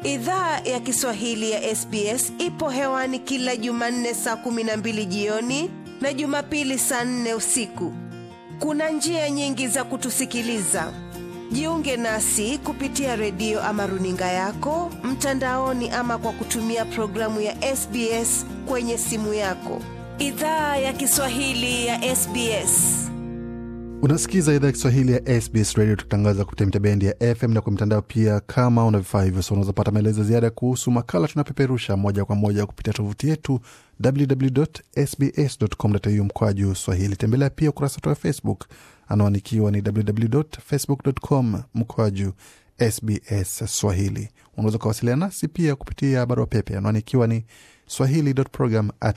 Idhaa ya Kiswahili ya SBS ipo hewani kila Jumanne saa kumi na mbili jioni na Jumapili saa nne usiku. Kuna njia nyingi za kutusikiliza. Jiunge nasi kupitia redio ama runinga yako mtandaoni, ama kwa kutumia programu ya SBS kwenye simu yako. Idhaa ya Kiswahili ya SBS. Unasikiza idhaa ya Kiswahili ya SBS Radio tukitangaza kupitia mitabendi ya FM na kwa mitandao pia. Kama una vifaa hivyo, so unazopata maelezo ziada kuhusu makala tunapeperusha moja kwa moja kupitia tovuti yetu www.sbs.com.au mkwaju swahili. Tembelea pia ukurasa wetu wa Facebook anaoanikiwa ni www.facebook.com mkwaju SBS Swahili. Unaweza ukawasiliana nasi pia kupitia barua pepe anaoanikiwa ni swahili.program at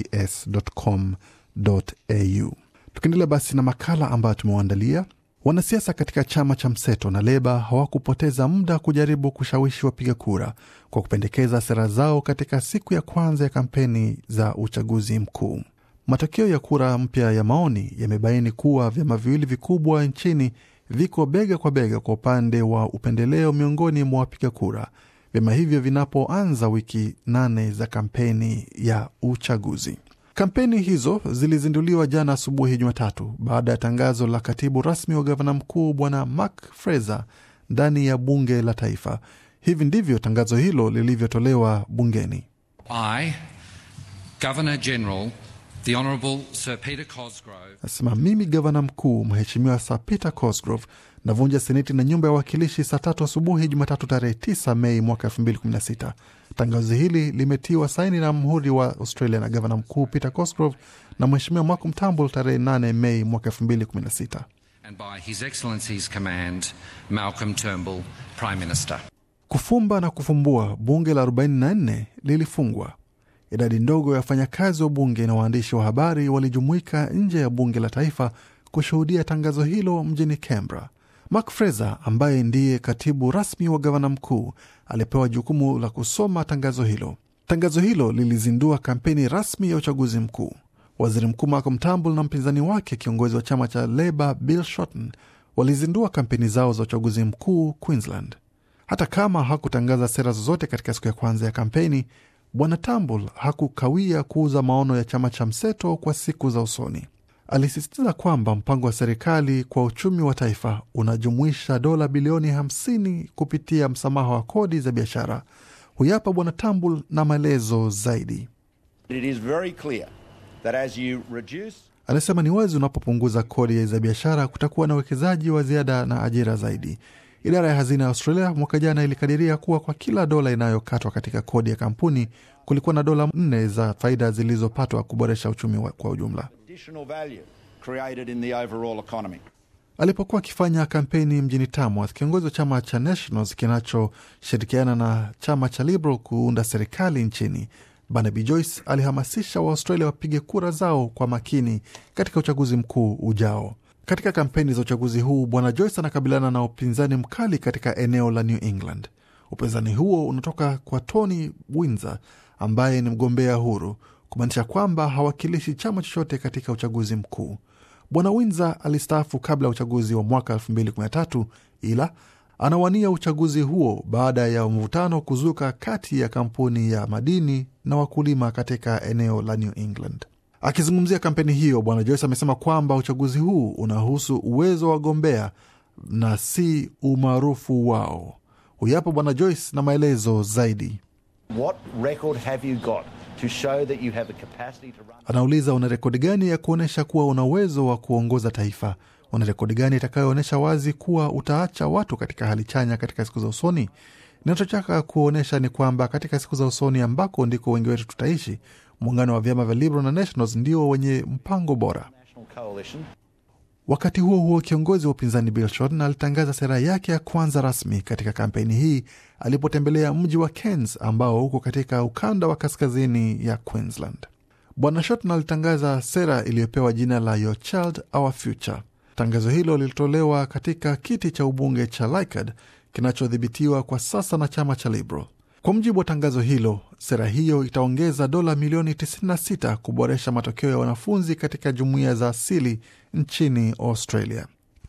sbs.com.au. Tukiendelea basi na makala ambayo tumewaandalia, wanasiasa katika chama cha mseto na Leba hawakupoteza muda kujaribu kushawishi wapiga kura kwa kupendekeza sera zao katika siku ya kwanza ya kampeni za uchaguzi mkuu. Matokeo ya kura mpya ya maoni yamebaini kuwa vyama viwili vikubwa nchini viko bega kwa bega kwa upande wa upendeleo miongoni mwa wapiga kura, vyama hivyo vinapoanza wiki nane za kampeni ya uchaguzi. Kampeni hizo zilizinduliwa jana asubuhi Jumatatu baada ya tangazo la katibu rasmi wa gavana mkuu Bwana Mark Fraser ndani ya bunge la taifa. Hivi ndivyo tangazo hilo lilivyotolewa bungeni. I, Governor General, the Honourable Sir Peter Cosgrove, Nasema mimi gavana mkuu Mheshimiwa Sir Peter Cosgrove navunja seneti na nyumba ya wawakilishi saa tatu asubuhi Jumatatu tarehe 9 Mei mwaka 2016. Tangazo hili limetiwa saini na mhuri wa Australia na gavana mkuu Peter Cosgrove na Mheshimiwa Malcolm Turnbull tarehe 8 Mei mwaka 2016. and by His Excellency's command, Malcolm Turnbull, Prime Minister. Kufumba na kufumbua, bunge la 44 lilifungwa. Idadi ndogo ya wafanyakazi wa bunge na waandishi wa habari walijumuika nje ya bunge la taifa kushuhudia tangazo hilo mjini Canberra. Mark Fraser ambaye ndiye katibu rasmi wa gavana mkuu alipewa jukumu la kusoma tangazo hilo. Tangazo hilo lilizindua kampeni rasmi ya uchaguzi mkuu. Waziri Mkuu Malcolm Turnbull na mpinzani wake kiongozi wa chama cha Labour Bill Shorten walizindua kampeni zao za uchaguzi mkuu Queensland. Hata kama hakutangaza sera zozote katika siku ya kwanza ya kampeni, Bwana Turnbull hakukawia kuuza maono ya chama cha mseto kwa siku za usoni. Alisisitiza kwamba mpango wa serikali kwa uchumi wa taifa unajumuisha dola bilioni 50 kupitia msamaha wa kodi za biashara. Huyapa Bwana Turnbull na maelezo zaidi. It is very clear that as you reduce Anasema ni wazi unapopunguza kodi za biashara kutakuwa na uwekezaji wa ziada na ajira zaidi. Idara ya hazina ya Australia mwaka jana ilikadiria kuwa kwa kila dola inayokatwa katika kodi ya kampuni kulikuwa na dola nne za faida zilizopatwa kuboresha uchumi wa- kwa ujumla. additional value created in the overall economy. Alipokuwa akifanya kampeni mjini Tamworth, kiongozi wa chama cha Nationals kinachoshirikiana na chama cha Liberal kuunda serikali nchini, Barnaby Joyce alihamasisha Waaustralia wapige kura zao kwa makini katika uchaguzi mkuu ujao. Katika kampeni za uchaguzi huu, Bwana Joyce anakabiliana na upinzani mkali katika eneo la New England. Upinzani huo unatoka kwa Tony Windsor ambaye ni mgombea huru, kumaanisha kwamba hawakilishi chama chochote katika uchaguzi mkuu. Bwana Windsor alistaafu kabla ya uchaguzi wa mwaka 2013 ila anawania uchaguzi huo baada ya mvutano kuzuka kati ya kampuni ya madini na wakulima katika eneo la New England. Akizungumzia kampeni hiyo, Bwana Joyce amesema kwamba uchaguzi huu unahusu uwezo wa wagombea na si umaarufu wao. Huyapo Bwana Joyce na maelezo zaidi. What record have you got to show that you have the capacity to run? Anauliza, una rekodi gani ya kuonyesha kuwa una uwezo wa kuongoza taifa? Una rekodi gani itakayoonyesha wazi kuwa utaacha watu katika hali chanya katika siku za usoni? Ninachotaka kuonyesha ni kwamba katika siku za usoni ambako ndiko wengi wetu tutaishi, muungano wa vyama vya Liberal na Nationals ndio wenye mpango bora. National coalition Wakati huo huo, kiongozi wa upinzani Bill Shorten alitangaza sera yake ya kwanza rasmi katika kampeni hii alipotembelea mji wa Cairns ambao uko katika ukanda wa kaskazini ya Queensland. Bwana Shorten alitangaza sera iliyopewa jina la Your Child Our Future. Tangazo hilo lilitolewa katika kiti cha ubunge cha Leichhardt kinachodhibitiwa kwa sasa na chama cha Liberal. Kwa mujibu wa tangazo hilo, sera hiyo itaongeza dola milioni 96 kuboresha matokeo ya wanafunzi katika jumuiya za asili nchini Australia.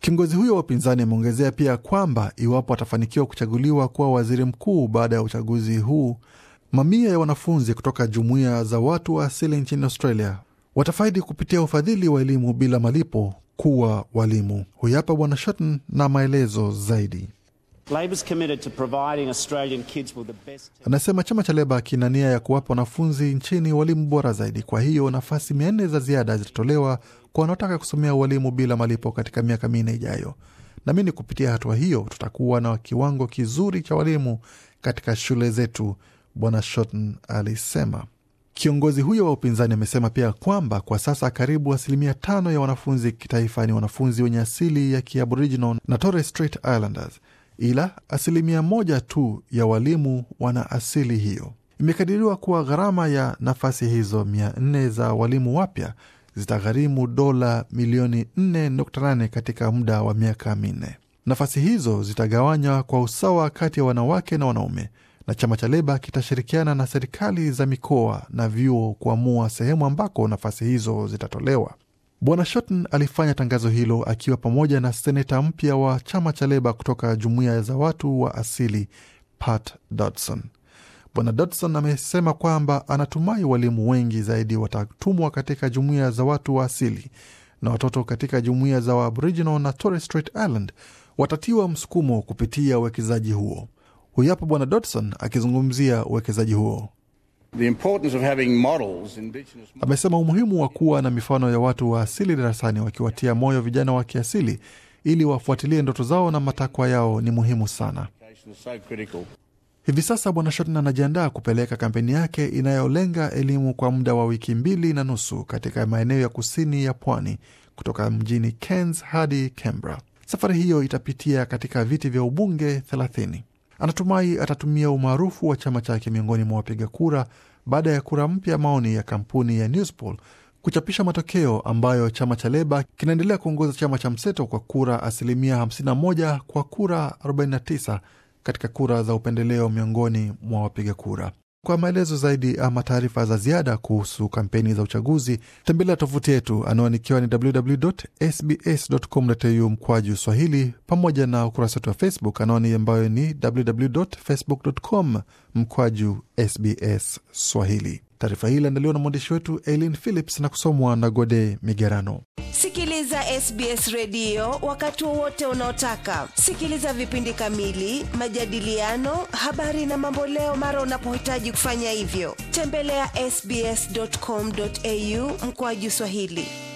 Kiongozi huyo wa upinzani ameongezea pia kwamba iwapo atafanikiwa kuchaguliwa kuwa waziri mkuu baada ya uchaguzi huu, mamia ya wanafunzi kutoka jumuiya za watu wa asili nchini Australia watafaidi kupitia ufadhili wa elimu bila malipo kuwa walimu. Huyu hapa Bwana Shotton na maelezo zaidi. Labor's committed to providing Australian kids with the best. Anasema chama cha Leba kina nia ya kuwapa wanafunzi nchini walimu bora zaidi. Kwa hiyo nafasi mia nne za ziada zitatolewa kwa wanaotaka kusomea ualimu bila malipo katika miaka minne ijayo. Naamini kupitia hatua hiyo tutakuwa na kiwango kizuri cha walimu katika shule zetu, Bwana Shotton alisema. Kiongozi huyo wa upinzani amesema pia kwamba kwa sasa karibu asilimia tano ya wanafunzi kitaifa ni wanafunzi wenye asili ya Kiaboriginal na Torres Strait Islanders, ila asilimia moja tu ya walimu wana asili hiyo. Imekadiriwa kuwa gharama ya nafasi hizo mia nne za walimu wapya zitagharimu dola milioni 4.8 katika muda wa miaka minne. Nafasi hizo zitagawanywa kwa usawa kati ya wanawake na wanaume na chama cha Leba kitashirikiana na serikali za mikoa na vyuo kuamua sehemu ambako nafasi hizo zitatolewa. Bwana Shotton alifanya tangazo hilo akiwa pamoja na seneta mpya wa chama cha Leba kutoka jumuiya za watu wa asili Pat Dodson. Bwana Dodson amesema kwamba anatumai walimu wengi zaidi watatumwa katika jumuiya za watu wa asili na watoto katika jumuiya za Aboriginal na Torres Strait Island watatiwa msukumo kupitia uwekezaji huo. Huyu hapa Bwana Dodson akizungumzia uwekezaji huo. The importance of having models, indigenous models, Amesema umuhimu wa kuwa na mifano ya watu wa asili darasani, wakiwatia moyo vijana wa kiasili ili wafuatilie ndoto zao na matakwa yao ni muhimu sana. is so critical. Hivi sasa Bwana Shotton anajiandaa kupeleka kampeni yake inayolenga elimu kwa muda wa wiki mbili na nusu katika maeneo ya kusini ya pwani kutoka mjini Cairns hadi Canberra. Safari hiyo itapitia katika viti vya ubunge 30. Anatumai atatumia umaarufu wa chama chake miongoni mwa wapiga kura baada ya kura mpya maoni ya kampuni ya Newspoll kuchapisha matokeo ambayo chama cha Leba kinaendelea kuongoza chama cha mseto kwa kura asilimia 51 kwa kura 49 katika kura za upendeleo miongoni mwa wapiga kura. Kwa maelezo zaidi ama taarifa za ziada kuhusu kampeni za uchaguzi, tembelea tovuti yetu anwani ikiwa ni www.sbs.com.au mkwaju Swahili, pamoja na ukurasa wetu wa Facebook anwani ambayo ni www.facebook.com mkwaju SBS Swahili. Taarifa hii iliandaliwa na mwandishi wetu Eileen Phillips na kusomwa na Gode Migerano. Sikiliza SBS redio wakati wowote unaotaka. Sikiliza vipindi kamili, majadiliano, habari na mamboleo mara unapohitaji kufanya hivyo. Tembelea ya sbs.com.au mkoaju Swahili.